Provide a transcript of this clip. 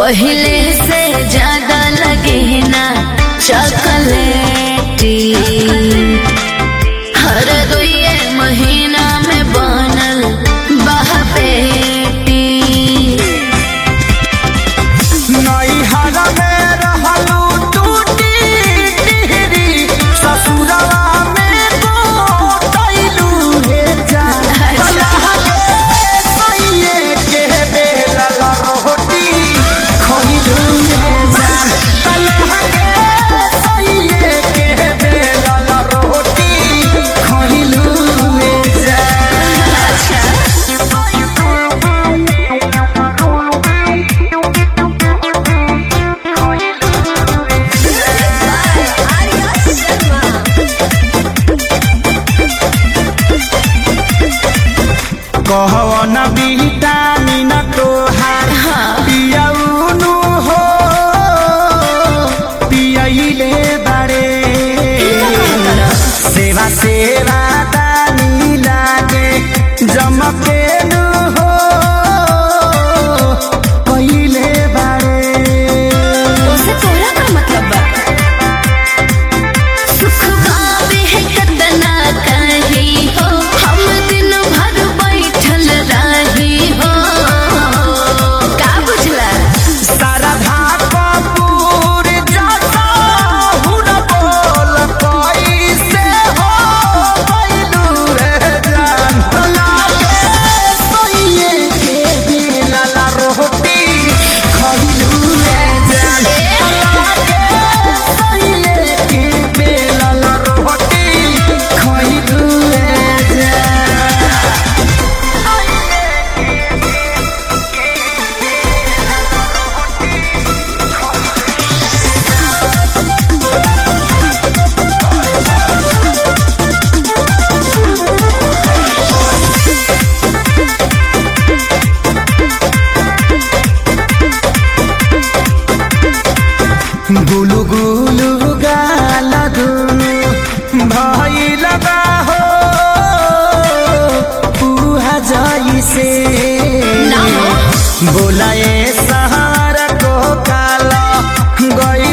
पहले से ज्यादा लगे ना चॉकलेटी हर दुए महीना में बनल बहपेटी नैहर में रहलू टूटी टिहरी ससुरवा में गोतैलू हे जान अल्लाह के सैये के बेलल रोटी खइलू हे जान अल्लाह के सैये के बेलल रोटी खइलू हे जान कहवन विटामिन तोहार पियौनु हो पियैले बारे सेवा सेवा दानी लागे जमकेनु हो पहिले बारे उसे तोरा का मतलब बा सुख पावे है कतना कही हो हम दिन भर बैठल रही हो का बुझला शारदा कपूर जता हुन बोल कैसे हो बैलू रे जान लागे सोइए के बेलल रोटी खइलू रे जान लागे सोइए के बेलल रोटी खइलू रे जान गुलु गुलु गाल दुनु भइल बा हो पुहा जइसे ना हो। बोलाए सहार को काला गई